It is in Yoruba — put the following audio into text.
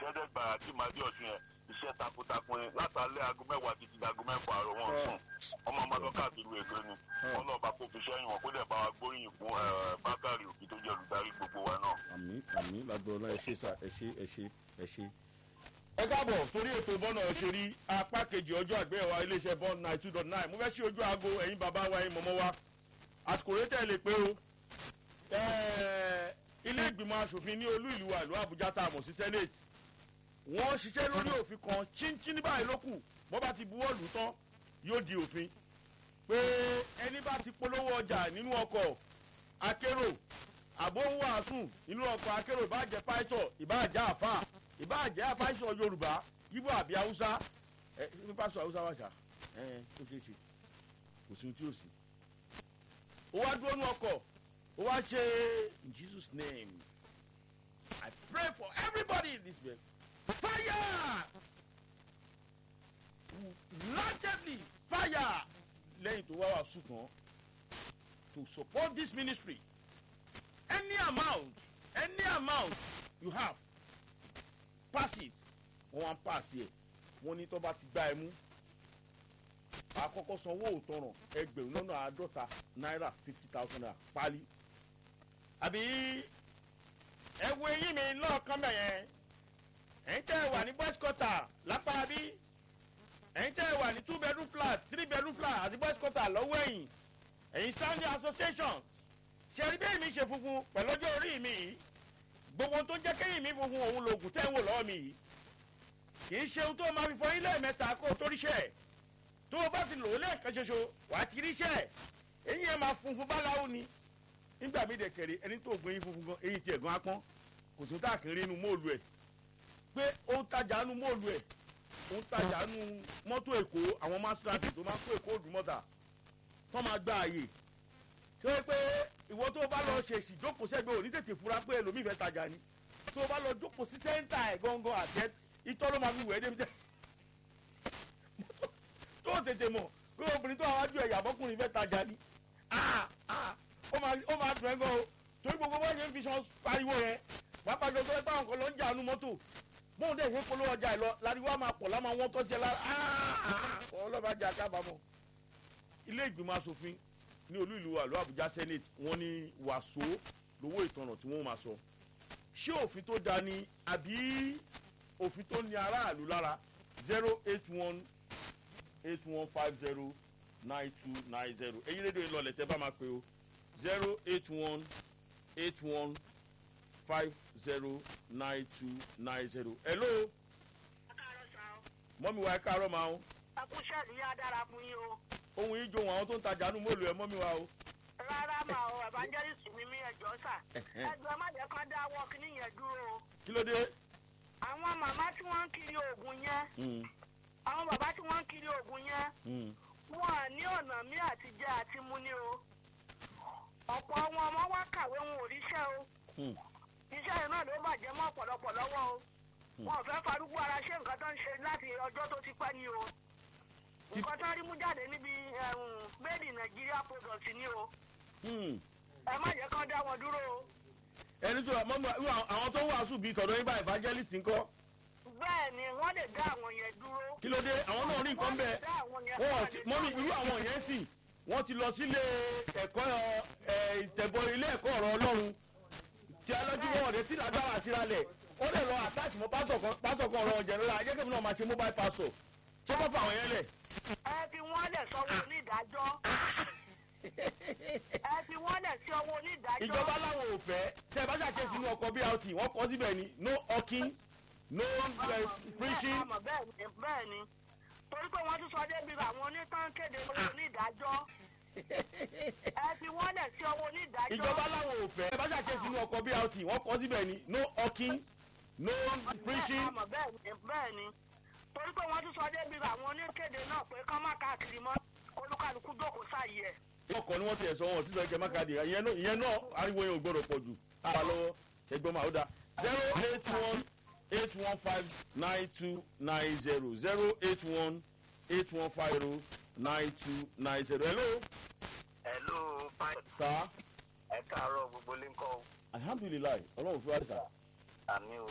ẹ̀ẹ́dẹ́gbàrà tí màdí ọ̀sùn yẹn iṣẹ́ takuntakun yẹn látàlẹ́ aago mẹ́wàá títí dago mẹ́fà àárọ̀ wọn sùn ọmọ ọmọdé káàkiri èkó ni wọn náà bá kó fi sẹ́yìn wọn kó dẹ̀ bá wa gbóríyìn fún bákàrí òbí tó jẹ́ olùdarí gbogbo wa náà. àmì àmì lágbọ̀ọ́ náà ẹ ṣe sà ẹ ṣe ẹ ṣe ẹ ṣe. ẹ káàbọ̀ sórí ètò bọ́nà òṣèré apá kejì ọjọ́ àgbéyẹ̀wò iléeṣẹ́ bọ́ọ̀n nine two dot nine mo fẹ́ ṣí ojú aago ẹ̀yin bàbá wa ẹ̀yin mọ̀mọ́ wa àsìkò rẹ̀ tẹ̀ lè pé o ilé ìgbìmọ̀ asòfin ní olú ìlú wa ìlú àbújá tá a mọ̀ sí senate wọ́n ṣiṣẹ́ lórí òfin kan chíńchín báyìí ló kù bọ́ bá ti buwọ́ lù tán yóò di òfin pé ẹni bá ti polówó ọjà nínú ọkọ̀ akérò àbó ń wàásù nínú ọkọ̀ akérò ìbàjẹ́ pàìtọ̀ ìbàjẹ́ àfà ìbàjẹ́ àfàìsọ̀ yorùbá yíbò àbí haúsá ẹ ní pásọ haúsá wàṣà ẹ ẹ ó ṣeé ṣe kò sí ohun tí ò sí. ó wá dúró nú ọkọ̀ ó wá ṣe in jesus name i pray for everybody in this place fire largely fire lẹ́yìn tó wá wà sùtàn to support this ministry any amount any amount you have pass it wọ́n wá ń pass yẹ wọ́n ní tó bá ti gbá ẹ mú àkọ́kọ́ sanwó òtọ̀ràn ẹgbẹ̀rún lọ́nà àádọ́ta náírà fifty thousand naira pálí àbí ẹ wo eyín mi lọ́ọ̀kan bẹ̀yẹn ẹ̀yin tẹ́ ẹ wà ní boys quarter lápá bí ẹ̀yin tẹ́ ẹ wà ní two bedroom flat three bedroom flat àti boys quarter lọ́wọ́ ẹ̀yìn ẹ̀yin standing association ṣẹ̀rí bẹ́ẹ̀ mi ṣe funfun pẹ̀lú ọjọ́ orí mi yìí gbogbo tó ń jẹ́ kéyìn mi funfun òun lòògùn tẹ́ ń wò lọ́wọ́ mi yìí kì í ṣe ohun tó máa fi fọ ilé mẹ́ta kó o tó ríṣẹ́ tó o bá ti lò ó lẹ́ẹ̀kan ṣoṣo wàá ti ríṣẹ́ eyín ẹ̀ máa funfun báláwo ni nígbà mi dẹ̀ kẹ̀rẹ̀ ẹni tó gbóyin funfun gan eyín tiẹ̀ gan apọ́n kò tún tá àkìrí inú móòlù ẹ̀ pé ó ń tajà nu móòlù ẹ̀ ó ń tajà nu mọ́tò èkó àwọn maserati tó máa ń kó èkó òdùmọ́ta tó máa gba àyè ṣé wọ́n pé ìwọ tó o bá lọ ṣèṣì jókòó sẹ́gbẹ́ òní tètè fura pé ẹlòmíì fẹ́ tajà ni tó o bá lọ jókòó sí sẹ́ńtà ẹ̀ gangan àtẹ itọ́ ló máa fi wẹ̀ ẹ́ débi tẹ́ tó o tètè mọ̀ pé obìnrin tó àwọn ajú ẹ̀yà bọ́kùnrin fẹ́ tajà ni ó máa dùn ẹ́ gan o torí gbogbo bá ṣe ń fi san pariwo yẹn pàápàá jọ sọ́dọ̀ táwọn kan lọ ń jà nu mọ́tò bóun dẹ̀ ṣe polówó ọjà ẹ̀ lọ láriwo á máa pọ̀ láwọn wọn tọ́ sí ẹ lára ọlọ́ba jà kábàámọ̀. ilé ìgbìmọ̀ asòfin ní olú ìlú àlọ́ àbújá senate wọ́n ní wàsó lówó ìtanà tí wọ́n máa sọ ṣé òfin tó da ni àbí òfin tó ní aráàlú lára zero eight one eight one five zero nine two nine zero èyí rédíò ìlọlẹ̀ tẹ́ bá máa pè o zero eight one eight one five zero nine two nine zero. hello. mọ́mi wa ẹ káàárọ̀ máa ń. akúṣẹ́ ní yá dára fún yín o. ohun yìí johun àwọn tó ń tajà nù mọ́lù ẹ mọ́mi wa o. rárá mà o evangelist mi mi ẹjọ́ sà. ẹjọ́ má jẹ́ kán dáwọ́ kíní yẹn dúró o. kí ló dé. àwọn màmá tí wọ́n ń kiri oògùn yẹn. àwọn bàbá tí wọ́n ń kiri oògùn yẹn. wọn à ní ọ̀nà mí àti jẹ́ àti mú ní o. ọ̀pọ̀ wọn ọmọ wa kàwé wọn ò ríṣẹ́ o iṣẹ́ yẹn náà ló bàjẹ́ mọ́ ọ̀pọ̀lọpọ̀ lọ́wọ́ o wọn ò fẹ́ farúgbó ara ṣé nǹkan tó ń ṣe láti ọjọ́ tó ti pẹ́ ni o nǹkan tó ń rí mú jáde níbi made in nigeria product ni o ẹ má jẹ́ kán dá wọn dúró o. ẹni tó mọ́mú àwọn tó wàásù bíi tọ̀dọ̀ yín bá evangelist ńkọ́. bẹ́ẹ̀ ni wọ́n lè dá àwọn yẹn dúró. kí ló dé àwọn náà rí nǹkan bẹ́ẹ̀ wọ́n mọ́mí irú àwọn yẹn sì wọ́n ti lọ sílé ẹ̀kọ́ ìtẹ̀bọ̀ ilé ẹ̀kọ́ ọ̀rọ̀ ọlọ́run tí alọ́jú wọn ọ̀dẹ tí lágbára àtìrálẹ̀ ó lè lọ àtàtì mọ́ pásọ̀ kan ọ̀rọ̀ ọ̀jẹ̀ ńlá ajẹ́kẹ́mi náà máa ṣe mobile passport ṣé wọ́n fà wọ́n yẹn lẹ̀. ẹ fi wọ́n lẹ̀ sọ́wọ́ onídàájọ́ ẹ fi wọ́n lẹ̀ sí ọwọ́ onídàájọ́. ìjọba láwọn ò fẹ́ tẹ bá ṣàkíyèsí inú ọkọ̀ brt wọ́n kọ́ síbẹ̀ ni no hawking no preaching. bẹ́ẹ̀ ni torí pé wọ́n tún sọ débi àwọn onítàn kéde lọ́wọ́ onídàájọ́ ẹ fi wọ́n lẹ̀ sí ọwọ́ onídàájọ́. ìjọba láwọn ò fẹ́ tẹ bá ṣàkíyèsí inú ọkọ̀ brt wọ́n kọ́ síbẹ̀ ni no hawking no preaching. bẹ́ẹ̀ ni torí pé wọ́n tún sọ débi àwọn oníkéde náà pé kán má káàkiri mọ́ olúkálukú jókòó sáàyè ẹ̀. ọkọ̀ ni wọ́n ti ẹ̀ sọ wọn sísọ ike mákàdé ìyẹn náà ariwo yẹn ò gbọ́dọ̀ pọ̀ jù àwa lọ́wọ́ ẹgbọ́n máa ó dá zero eight one eight one five nine two nine zero zero eight one eight one five zero nine two nine zero hello. hello fine. sir. ẹ káàárọ̀ gbogbo lincoln. alhamdulilayi ọlọ́run fún wa sà. àmì o